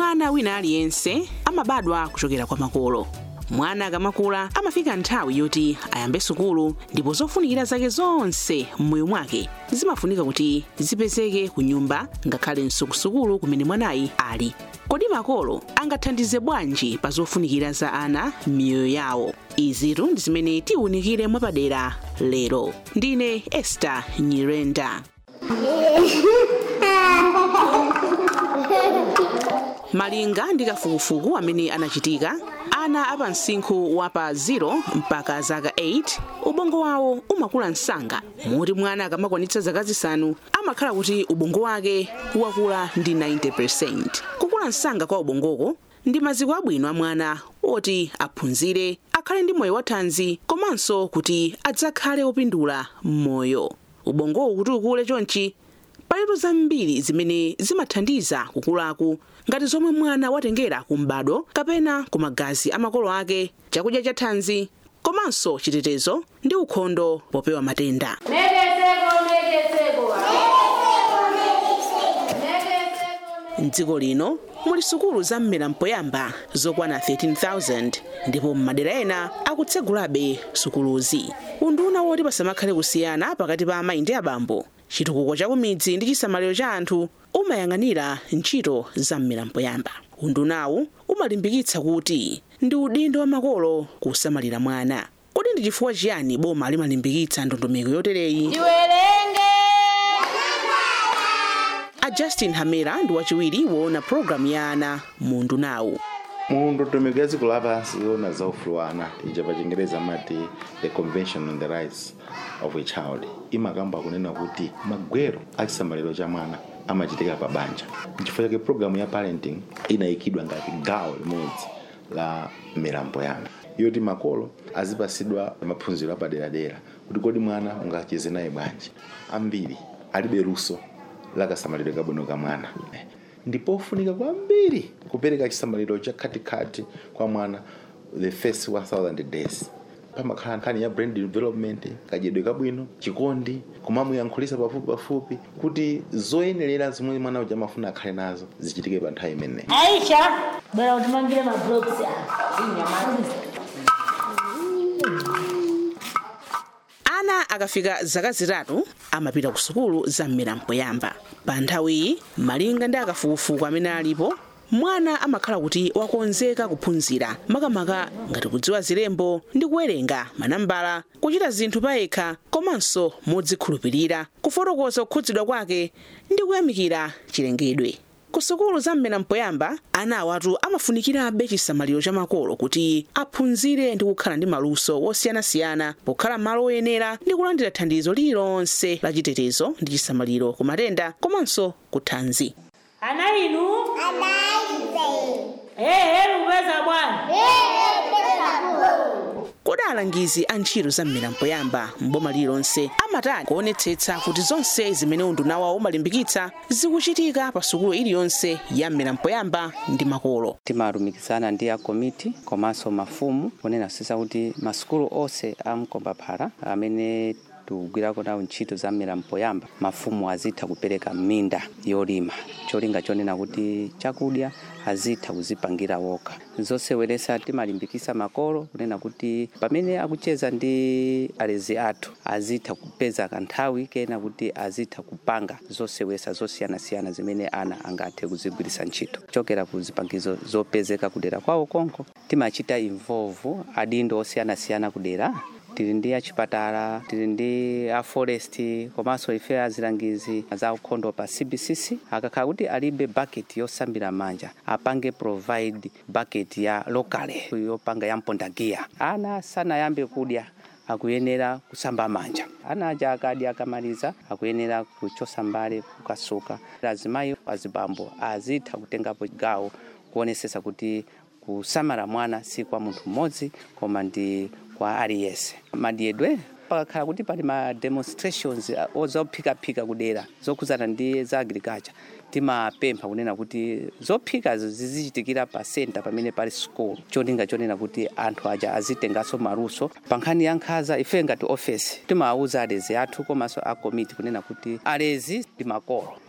mwana wina aliyense amabadwa kuchokera kwa makolo mwana akamakula amafika nthawi yoti ayambe sukulu ndipo zofunikira zake zonse m'moyo mwake zimafunika kuti zipezeke ku nyumba ngakhalenso ku sukulu kumene mwanayi ali kodi makolo angathandize bwanji pa zofunikira za ana m'miyoyo yawo izitu ndi zimene tiwunikire mwapadera lero ndine ester nyirenda malinga ndi kafukufuku amene anachitika ana apa msinkhu wa pa 0 mpaka zaka 8 ubongo wawo umakula msanga moti mwana akamakwanitsa zaka zisanu amakhala kuti ubongo wake wakula ndi 90% kukula msanga kwa ubongoko ndi maziko abwino a mwana oti aphunzire akhale ndi moyo wathanzi komanso kuti adzakhale opindula m'moyo ubongowu kuti ukule chonchi palitu zambiri zimene zimathandiza kukulaku ngati zomwe mwana watengera ku m'bado kapena ku magazi a makolo ake chakudya cha thanzi komanso chitetezo ndi ukhondo popewa matenda mdziko lino muli sukulu za mmera mpoyamba zokwana 13,000 ndipo m'madera ena akutsegulabe sukuluzi unduna woti pasamakhale kusiyana pakati pa amayi ndi abambo chitukuko cha kumidzi ndi chisamaliro cha anthu umayang'anira ntchito za mmera mpoyamba undunawu umalimbikitsa kuti ndi udindo wa makolo kusamalira mwana kodi ndi chifukwa chiyani boma limalimbikitsa ndondomeko yotereyi tiwerenge a justin hamera ndi wachiwiri woona programu ya ana mu undunawu mu ndondomeko ya dziko lapansi yoona za ufulu wa ana ija pa chingereza amati the convention on the rights of a child imakamba kunena kuti magwero a chisamaliro cha mwana amachitika pa banja nchifukwa chake programu ya parenting inayikidwa ngati gawo limodzi la mmera mpoyamba yoti makolo azipasidwa maphunziro apaderadera kuti kodi mwana ungacheze naye bwanji ambiri alibe luso la kasamaliro kabwino ka mwana ndipofunika kwambiri kupereka chisamaliro cha khatikati kwa mwana the first 1000 days pamakhala nkhani ya brain development kadyedwe kabwino chikondi kumamuyankhulisa pafupi pafupi kuti zoyenerera zomwe mwana uja amafuna akhale nazo zichitike pa nthawi imeneyi aisha bwera utimangire mabloks inyamazi ana akafika zaka zitatu amapita ku sukulu za mmera mpoyamba pa nthawiyi malinga ndi akafukufuku amene alipo mwana amakhala kuti wakonzeka kuphunzira makamaka ngati kudziwa zilembo ndi kuwerenga manambala kuchita zinthu payekha komanso modzikhulupirira kufotokoza kukhudzidwa kwake ndi kuyamikira chilengedwe ku sukulu za mmera mpoyamba ana awatu amafunikirabe chisamaliro cha makolo kuti aphunzire ndi kukhala ndi maluso wosiyanasiyana pokhala malo oyenera ndi kulandira thandizo lililonse la chitetezo ndi chisamaliro ku matenda komanso ku thanzi ana inu ehe lupeza bwana kodi alangizi a ntchito za mmera mpoyamba mboma lililonse amatani kuonetsetsa kuti zonse zimene unduna wawo umalimbikitsa zikuchitika pa sukulu iliyonse ya mmera mpoyamba ndi makolo timalumikizana ndi a komiti komanso mafumu kunena sisa kuti masukulu onse a mkombaphala amene tikugwirako nawo ntchito za mmera mpoyamba mafumu azitha kupereka minda yolima cholinga chonena kuti chakudya azitha kuzipangira wokha zoseweresa timalimbikisa makolo kunena kuti pamene akucheza ndi alezi athu azitha kupeza kanthawi kena kuti azitha kupanga zosewesa zosiyanasiyana zimene ana angathe kuzigwirisa ntchito chokera ku zipangizo zopezeka kudera kwawo konko timachita involve adindo osiyanasiyana kudera tili ndi achipatala tili ndi a forest komanso ife azilangizi za ukhondo pa cbcc akakhala kuti alibe bucket yosambira manja apange provide bucket ya locale yopanga ya mpondagiya ana sanayambe kudya akuyenera kusamba manja ana aja akadya akamaliza akuyenera kuchosa mbale kukasuka azimayi azibambo azitha kutengapo gawo kuonesesa kuti kusamala mwana si kwa munthu mmodzi koma ndi kwa aliyense madyedwe pakakhala kuti pali ma demonstrations uh, zophikaphika kudera zokhudzana ndi za agriculture timapempha kunena kuti zophikazo zizichitikira pa center pamene pali school cholinga chonena kuti anthu aja azitenganso maluso pa nkhani ya nkhaza ife ngati office timawuza alezi athu komanso a committee kunena kuti alezi ndi makolo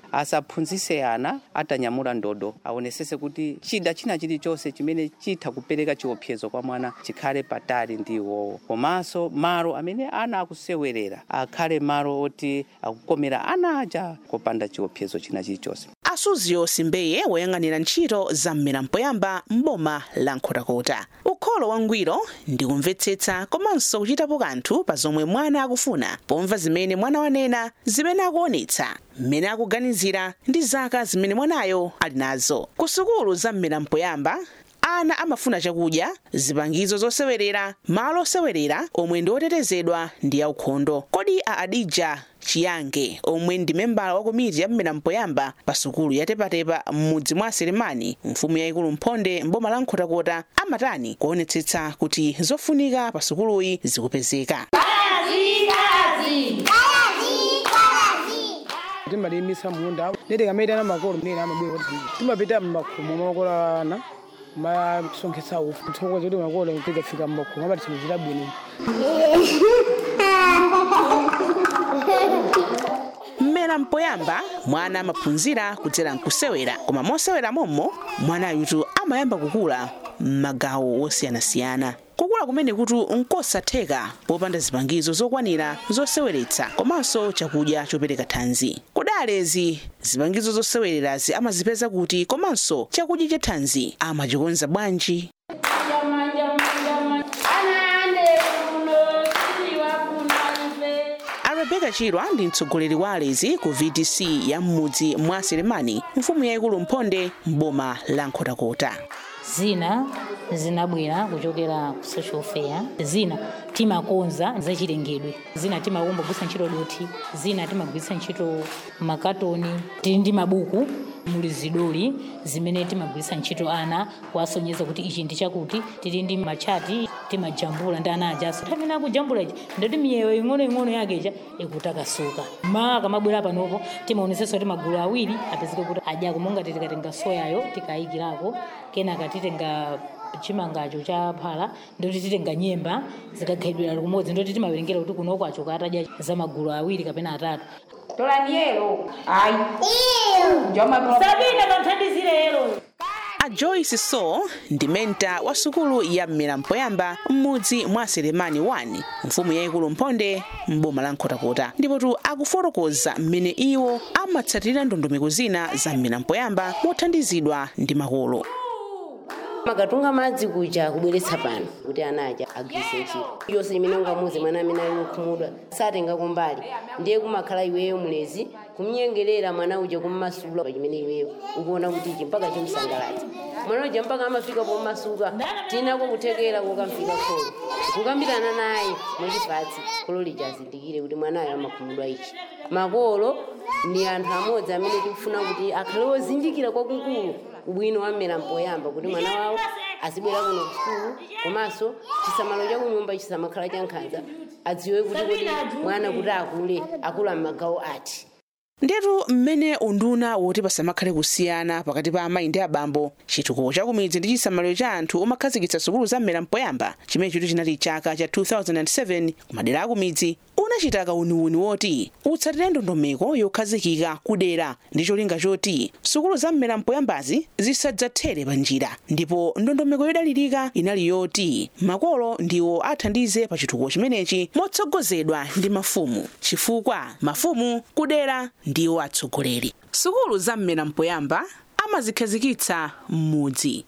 asaphunzise ana atanyamula ndodo aonesese kuti chida china chilichonse chimene chitha kupereka chiopsezo kwa mwana chikhale patali ndi iwowo komanso malo amene ana akusewerera akhale malo oti akukomera ana aja kopanda chiopsezo china chilichonse asuzio simbeye woyang'anira ntchito za mmera mpoyamba m'boma la nkhotakota ukholo wangwiro ndi kumvetsetsa komanso kuchitapo kanthu pa zomwe mwana akufuna pomva zimene mwana wanena zimene akuonetsa mmene akuganizira ndi zaka zimene mwanayo ali nazo ku sukulu za mmera mpoyamba ana amafuna chakudya zipangizo zosewerera malo osewerera omwe ndi otetezedwa ndi aukhondo kodi a adija chiyange omwe ndi membala wa komiti ya mmera mpoyamba pa sukulu ya tepatepa m'mudzi mwa selemani mfumu yayikulu mphonde mboma la nkhotakota amatani kuonetsetsa kuti zofunika pa sukuluyi zikupezeka timalimisa munda nete kamaitana makolo mnene amabwera kuti timapita mmakhomo makola ana masonkhetsa ufu tsokoza kuti makolo tikafika mmakhomo amati timachita bwino mmera mpoyamba mwana amaphunzira kudzera mkusewera koma mosewera mommo mwana ayutu amayamba kukula m'magawo osiyanasiyana kukula kumene kuti nkosatheka popanda zipangizo zokwanira zoseweretsa komanso chakudya chopereka thanzi kudalezi zipangizo zosewererazi amazipeza kuti komanso chakudya cha thanzi amachikonza bwanji rebeka chirwa ndi mtsogoleri wa alezi ku vdc ya m'mudzi mwa selemani mfumu yayikulu mphonde m'boma la nkhotakota zina zinabwera kuchokera ku social fair zina timakonza zachilengedwe zina timakumbogwisa ntchito doti zina timagwisa ntchito makatoni tili ndi mabuku muli zidoli zimene timagwisa ntchito ana kuwasonyeza kuti ichi ndi chakuti tili ndi machati timajambula ndi ana ajaso amene akujambula ichi ndoti miyeyo ing'onoing'ono yakecha ikutakasuka ma akamabwera panopo timaonesetsa kuti magulu awiri apezeke kuti adyako monga tikatenga soyayo tikayikirako kenaka titenga chimangacho cha phala ndoti titenga nyemba zikagayidwira kumodzi ndoti timawerengera kuti kunoko achoka atadya za magulu awiri kapena atatu tolaniyelo ayi sabina kanthandizire yelo a joyce so ndi menta wa sukulu ya mmera mpoyamba m'mudzi mwa selemani 1 mfumu yayikulu mphonde m'boma la nkhotakota ndipotu akufotokoza mmene iwo amatsatira ndondomeko zina za mmera mpoyamba mothandizidwa ndi makolo makatunga madzi kuja kubweretsa pano kuti ana aja agwise ntchito yonse imene ungamuze mwana amene ali wokhumudwa satenga kumbali ndiye kumakhala iweyo mulezi kumnyengerera mwana uja kummasula chimene iweyo ukuona kuti ichi mpaka chimsangalatsa mwana uja mpaka amafika pomasuka tinako kuthekera kukamfika kholo kukambirana naye mwachipatsi kholo lija azindikire kuti mwanayo amakhumudwa ichi makolo ndi anthu amodzi amene tikufuna kuti akhale ozindikira kwakukulu ubwino wa mmera mpoyamba kuti mwana wawo azibwera kuno kusukulu komanso chisamalo cha kunyumba chisamakhala cha nkhanza adziwe kuti kodi mwana kuti akule akula m'magawo ati ndetu mmene unduna woti pasamakhale kusiyana pakati pa amayi ndi abambo chitukuko cha kumidzi ndi chisamaliro cha anthu omakhazikitsa sukulu za mmera mpoyamba chimene chitu chinali chaka cha 2007 kumadera akumidzi unachita kauniuni woti utsatire ndondomeko yokhazikika kudera ndi cholinga choti sukulu za mmera mpoyambazi zisadzathere pa njira ndipo ndondomeko yodalirika inali yoti makolo ndiwo athandize pa chitukuko chimenechi motsogozedwa ndi mafumu chifukwa mafumu kudera ndiwo atsogoleri sukulu za mmera mpoyamba amazikhazikitsa m'mudzi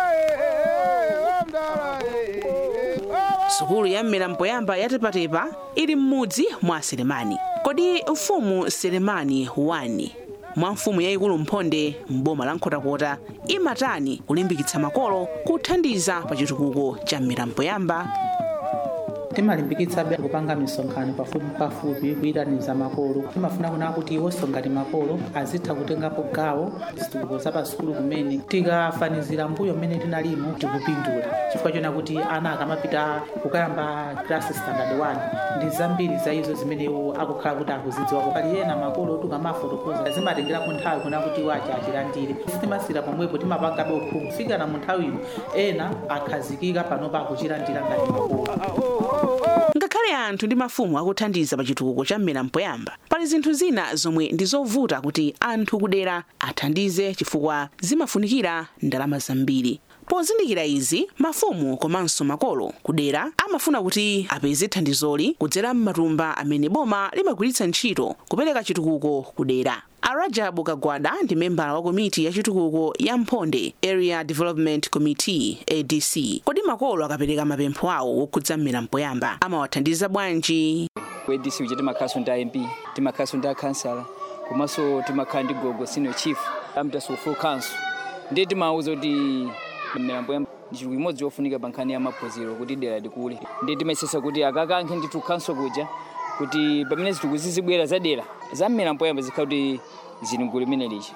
sukulu ya mmera mpoyamba ya tepatepa ili m'mudzi mwa selemani kodi mfumu selemani 1 mwa mfumu yayikulu mphonde m'boma la nkhotakota imatani kulimbikitsa makolo kuthandiza pa chitukuko cha mmera mpoyamba timalimbikitsabe kupanga misonkhano pafupi pafupi kuyitaniza makolo timafuna kuna kuti iwonso ngati makolo azitha kutengapo gawo zitukuko za pasukulu kumene tikafanizira mbuyo mmene tinalimo tikupindula chifukwa chona kuti ana akamapita kukayamba class standard 1 ndi zambiri za izo zimene iwo akukhala kuti akuzidziwako pali ena makolo tikamafotokoza zimatengerapo nthawi kuna kuti iwo achi achilandire sitimasira pomwepo timapangabe uphungu kufikira mu nthawi ino ena akhazikika panopa akuchilandira ngati makolo ngakhale anthu ndi mafumu akuthandiza pa chitukuko cha mmera mpoyamba pali zinthu zina zomwe ndi zovuta kuti anthu kudera athandize chifukwa zimafunikira ndalama zambiri pozindikira izi mafumu komanso makolo kudera amafuna kuti apeze thandizoli kudzera m'matumba amene boma limagwiritsa ntchito kupereka chitukuko kudera arajabu kagwada ndi membala wa komiti ya chitukuko ya mphonde area development committee adc kodi makolo akapereka mapempho awo wokhudza mmera mpoyamba amawathandiza bwanji kwedc uja timakhalanso ndi amp timakhalanso ndi akhansala komanso timakhala ndi gogo senior chief amtaso full council ndiye timawuza kuti mmera mpoyamba ndi chinthu chimodzi chofunika pa nkhani ya maphunziro kuti dera likule ndiye timayesesa kuti akakankhe ndithu council kuja kuti pamene zitukuko zizibwera za dera za mmera mpoyamba zikhala kuti zili mgulu limene lichi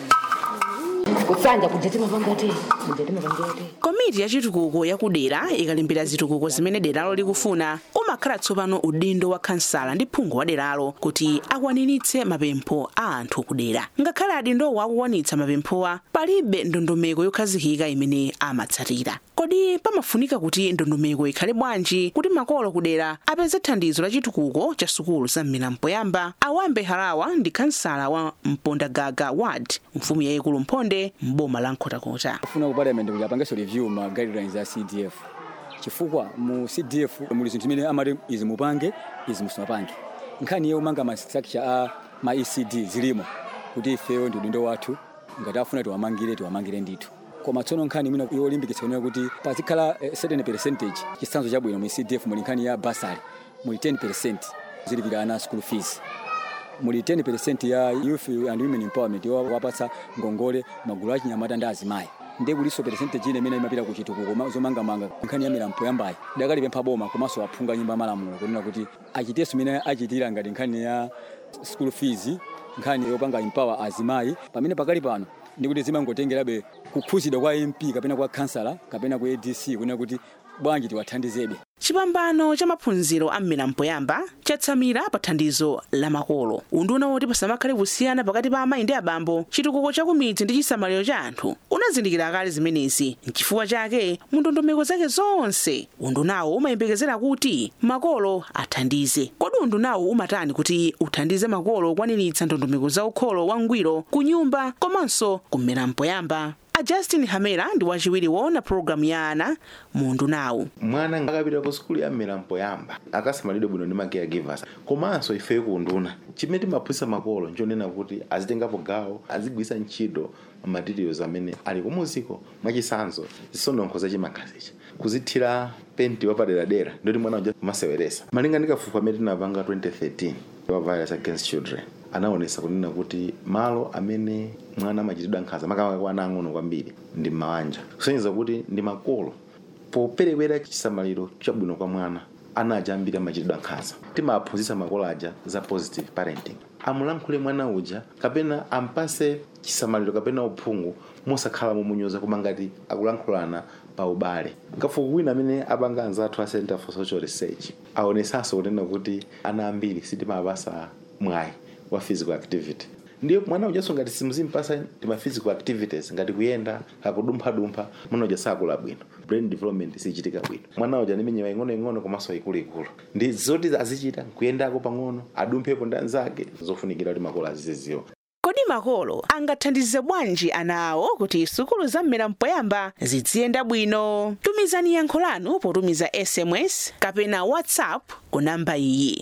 kusanja kuja timapanga te kuja timapanga te komiti ya chitukuko yakudera ikalimbira zitukuko zimene deralo likufuna umakhala tsopano udindo wa khansala ndi phungu wa deralo kuti akwaniritse mapempho a anthu kudera ngakhale adindowo akukwanitsa mapemphowa palibe ndondomeko yokhazikika imene amatsatira kodi pamafunika kuti ndondomeko ikhale bwanji kuti makolo kudera apeze thandizo la chitukuko cha sukulu za mmera mpoyamba awambe halawa ndi khansala wa mpondagaga ward mfumu yayikulu mphonde m'boma la nkhotakota kufuna ku parliament kuti apangenso review ma guidelines za cdf chifukwa mu cdf muli zinthu zimene amati izi mupange izi musimapange nkhani iyo umanga ma structure a ma ecd zilimo kuti ifeyo ndi udindo wathu ngati afuna tiwamangire tiwamangire ndithu koma tsono nkhani imene yolimbikitsa kunena kuti pazikhala eh, certain percentage chitsanzo chabwino mu cdf muli nkhani ya basari muli 10 zilipira ana school fees muli 10% ya youth and women empowerment wapatsa ngongole magulu achinyamata ndi azimayi ndiye kuliso percentage ine imene imapita ku chitukuko zomangamanga nkhani ya mmera mpoyambayi dakalipempha boma komanso aphungu nyumba malamulo kunena kuti achiteso imene achitira ngati nkhani ya school fees nkhani yopanga empower azimayi pamene pakali pano ndikuti zimangotengerabe kukhuzidwa kwa mp kapena kwa kansala kapena kwa adc kunena kuti bwanji tiwathandizebe chipambano cha maphunziro a mmera mpoyamba chatsamira pa thandizo la makolo unduna woti pasamakhale kusiyana pakati pa amayi ndi abambo chitukuko cha kumidzi ndi chisamaliro cha anthu unazindikira kale zimenezi nchifukwa chake mu ndondomeko zake zonse undunawo umayembekezera kuti makolo athandize kodi undunawo umatani kuti uthandize makolo kukwaniritsa ndondomeko za ukholo wangwiro ku nyumba komanso kummera mpoyamba a justin hamera ndi wachiwiri woona pologalamu ya ana mu undunawu mwana akapita ku sukulu ya mmera mpoyamba akasamalidwe bwino ndi ma caregivers komanso ifeyo ku unduna chimene timaphunzitsa makolo nchonena kuti azitengapo gawo azigwiritsa ntchito materials amene ali kumuziko mwachisanzo zisononkho zachimakhazichi kuzithira penti wapaderadera ndoti mwana uja kumaseweresa malinga ndi kafukufuku amene tinapanga 2013 wa violence against children anaonesa kunena kuti malo amene mwana amachitidwa nkhanza makamaka kwa ana ang'ono kwambiri ndi m'mabanja kusonyeza kuti ndi makolo poperekwera chisamaliro chabwino kwa mwana ana aja ambiri amachitidwa nkhanza timaphunzitsa makolo aja za positive parenting amulankhule mwana uja kapena ampase chisamaliro kapena uphungu mosakhala momunyoza koma ngati akulankhulana pa ubale kafukufuku wina amene apanga anzathu a center for social research aonesanso kunena kuti ana ambiri sitimapasa mwayi wa physical activity ndiyo mwana ujaso ngati simuzimpasa tima physical activities ngati kuyenda kakudumphadumpha mwana uja sakula bwino brain development sichitika bwino mwana uja ndi minyewa ing'onoing'ono komanso ikuluikulu ndi zoti azichita kuyendako pang'ono adumphepo ndi anzake zofunikira kuti makolo aziziziwa kodi makolo angathandize bwanji ana awo kuti sukulu za mmera mpoyamba ziziyenda bwino tumizani yankho lanu potumiza sms kapena whatsapp ku namba iyi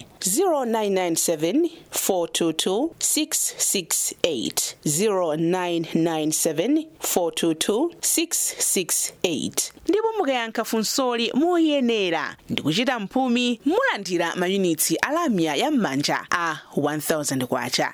0997 422 668 0997 422 668 ndipo mukayankha funsoli moyenera ndi kuchita mphumi mulandira mayunitsi alamya ya m'manja a 1000 kwacha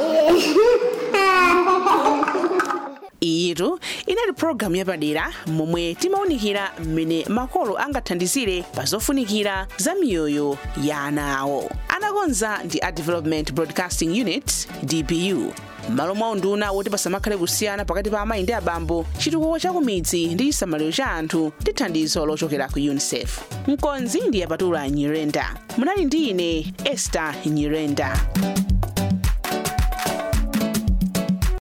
iyitu inali pologalamu yapadera momwe timawunikira mmene makolo angathandizire pa zofunikira za miyoyo ya ana awo anakonza ndi a development broadcasting unit dbu m'malo mwa unduna woti pasamakhale kusiyana pakati pa amayi ndi abambo chitukuko cha kumidzi ndi chisamaliro cha anthu ndi thandizo lochokera ku unicef mkonzi ndi yapatula nyirenda munali ndi ine esther nyirenda